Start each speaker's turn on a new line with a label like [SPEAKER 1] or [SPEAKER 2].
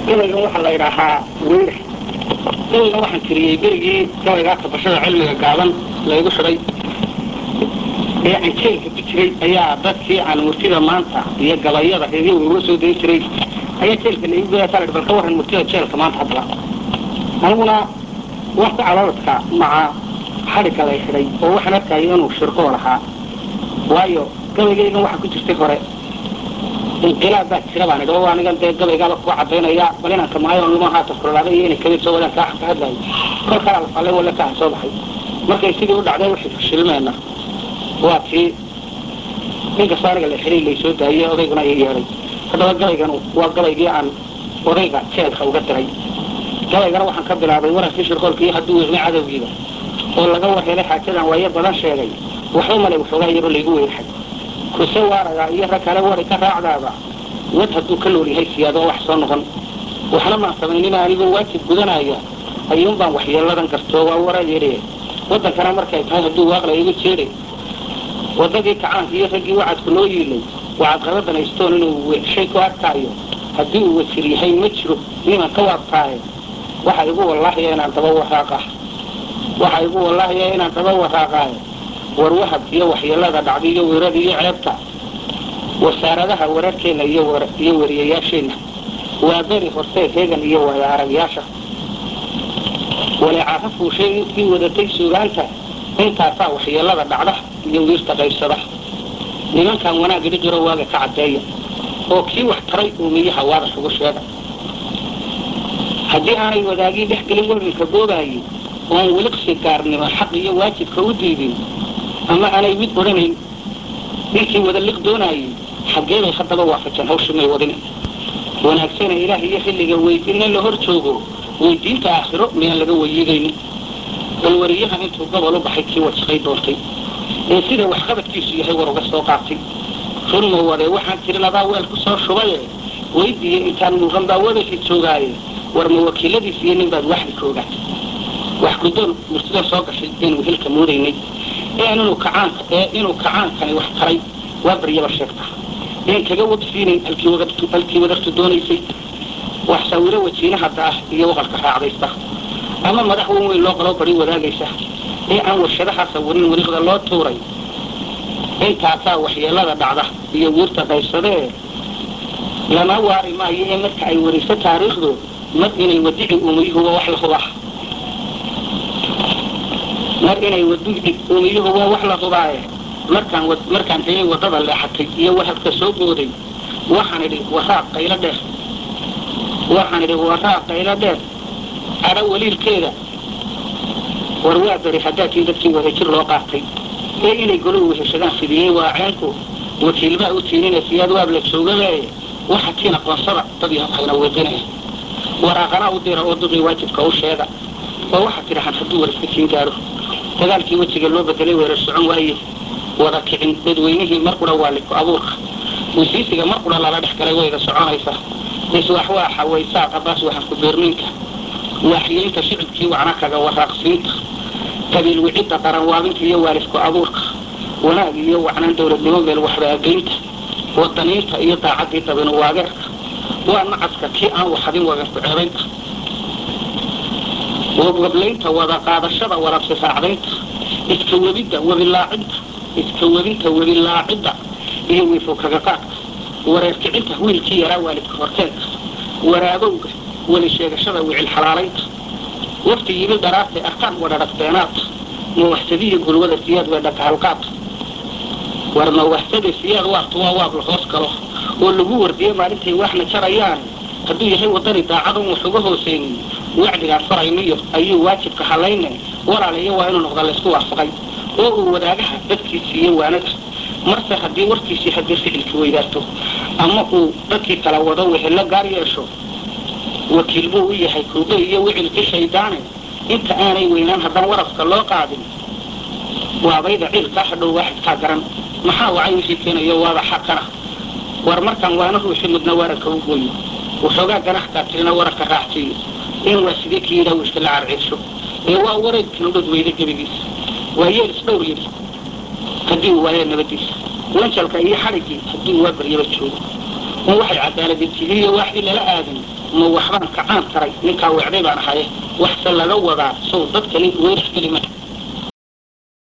[SPEAKER 1] gabaygan waxaa la idhaahaa weyra gabaygan waxaan tiriyey berigii gabaygaa kabashada cilmiga gaaban laygu xidhay ee aan jeelka ku jiray ayaa dadkii aan murtida maanta iyo gabayada reediyo uga soo dayn jiray ayaa jeelka laigu geeya taa bal ka warran murtida jeelka maanta haddaba aniguna waan ku calooladka maca xadhigga lay xidhay oo waxaan arkayo inuu shirqoo lahaa waayo gabaygaygan waxaa ku jirtay hore inqilaab baa jira baan idhi oo anigan dee gabaygaaba kuga cadaynaya bal inanka maayo luma haata kulolaaday iyo inay kabid soo wadaan kaa ka hadlayo kol kalaa la fallay walla kaa soo baxay markay sidii u dhacday wixii fashilmeenna waa tii inkastoo aniga la xidhay lay soo daayey odayguna ii yeedhay haddaba gabaygan waa gabaygii aan odayga jeelka uga diray gabaygana waxaan ka bilaabay warankii shirqoolka iyo hadduu weynay cadowgiiba oo laga warhelay xaajadan waayo badan sheegay waxba male waxoogaa yaro laygu weynxay kuse waaragaa iyo rag kale wari ka raacdaaba wad hadduu ka nool yahay siyaadoo wax soo noqon waxna maan samaynina anigoo waajib gudanaya ayuun baan waxyeeladan gartoo waa wara yidhi waddankana markay tahay hadduu waaqla igu jeedhay waddadii kacaanka iyo raggii wacadku noo yiilay wacad qabadanaystoon inuu weeshay ku arkaayo haddii uu wajir yahay ma jiro niman ka waabtaaye waxa igu wallaahiya inaan daba waraaqa waxa igu wallaahiya inaan daba waraaqaayo war wahab iyo waxyeelada dhacda iyo weerada iyo ceebta wasaaradaha wararkeenna iyo iyo wariyayaasheenna waa beri hortee heegan iyo waaya aragyaasha waleecaaka fuushay intii wadatay suugaanta intaasaa waxyeelada dhacda iyo wiirta qaybsada nimankan wanaag idhi jiro waaga ka caddeeya oo kii wax taray uumiyaha waadax ugu sheega haddii aanay wadaagii dhex gelin werilka goobaayey oon weliqsi gaarnimo xaq iyo waajibka u diidin ama aanay mid odhanayn ninkii wada liq doonaayey xaggeebay haddaba waafajeen hawshii may wadin wanaagsana ilaah iyo xilliga weydinna la hor joogo weydiinta aakhiro miyaan laga weyiidaynin bal wariyaha intuu gobol u baxay kii wasaqay doontay ee sida waxqabadkiisu yahay war uga soo qaatay runma wade waxaan tirin adaa weel ku soo shubaye weydiiye intaan muuqan baa wadalka joogaaye war ma wakiiladiis iyo nin baad waxdi ka ogaatay wax guddoon murtida soo gashay eenu hilka moodaynay ee inuu kacaanka ee inuu kacaankani wax taray waa baryaba sheegta een kaga wabsiinayn halkii wadartu doonaysay wax sawiro wajiinaha daah iyo waqalka raacdaysta ama madax wan weyn loo qaloo bari wadaagaysa ee aan warshadaha sawirin wariiqda loo tuuray intaasaa waxyeelada dhacda iyo wiirta qaybsadee lama waari maayo ee marka ay wariso taariikhdu mar inay wadici uumiyuhuba wax la hubaa mar inay wadici uumiyuhuba wax la hubaaye markaan markaan tegay waddada leexatay iyo wahabka soo booday waxaan idhi waraaq qaylo dheer waxaan idhi waraaq qaylo dheer cadho waliilkeeda war waa beri haddaatiin dadkii wadajir loo qaatay ee inay golo weheshadaan fidiyey waa ceenku wakiilbaa u tiinina siyaad waab la joogabe waxa tiin aqoonsada dad yaho hayna weedinaya waraaqana u dira oo duqii waajibka u sheega oo waxaa tidhahaan hadduu wariska tiin gaaro dagaalkii wejiga loo bedelay weerar socon waaye wada kicin dadweynihii mar qura waa liko abuurka wasiisiga mar qura lala dhex galay wayda soconaysa iswaxwaaxa waysaa qabaas waxaan ku beerniinka waaxyeynta shicibkii wacna kaga waraaqsiinta qabiil wicidda qaranwaabinta iyo waalidku abuurka wanaag iyo wacnaan dowladnimo meel waxbaageynta wadaniinta iyo daacaddii dabinu waageerka waa nacaska kii aan waxadin wagarku ceebaynta wabwablaynta wada qaadashada warabsi raacdaynta iska webidda webilaacidda iska webinta webilaacidda iyo wiifo kaga qaadka wareer kicinta wiilkii yaraa waalidka horteenka waraabowga weli sheegashada wicil xalaalaynta wafti yimid dharaartay arkaan wadhadhagteenaad mawahsadiyo gulwada siyaad weedhaka halqaad war mawahsada siyaad waartu waa waab la hoos galo oo lagu wardiye maalintay waxna jarayaan hadduu yahay waddani daacadon wax uga hoosaynin wacdigaan farayniyo ayuu waajibka hallayne walaalayo waa inuu noqda laysku waafaqay oo uu wadaagaha dadkiisi iyo waanada marse haddii warkiisii haddii ficilkii weydaarto ama uu dadkii kala wado wehelo gaar yeesho wakiil buu u yahay kuudo iyo wicilkii shaydaane inta aanay weynaan haddaan warafka loo qaadin waabayda ciilkaa hadhow waaxidkaa garan maxaa wacay wixii keenayo waaba xaqana war markaan waana ruuxi mudna waranka u gooyo waxoogaa ganaxkaa tirina waranka raacsiiyo in waa sidee kii yidhaa wiishka la carciirsho ee waa wareedkan udhod weyda gebigiisa waa yeel isdhowr yidhi haddii uu waayo nabadiisa wanjalka iyo xadhiggii haddii waa baryaba joogo ma waxay cadaaladintigiiyo waaxdii lala aadan ma waxbaan kacaan taray ninkaa weecday baan ahaye waxse laga wadaa sow dadkani weerax kelima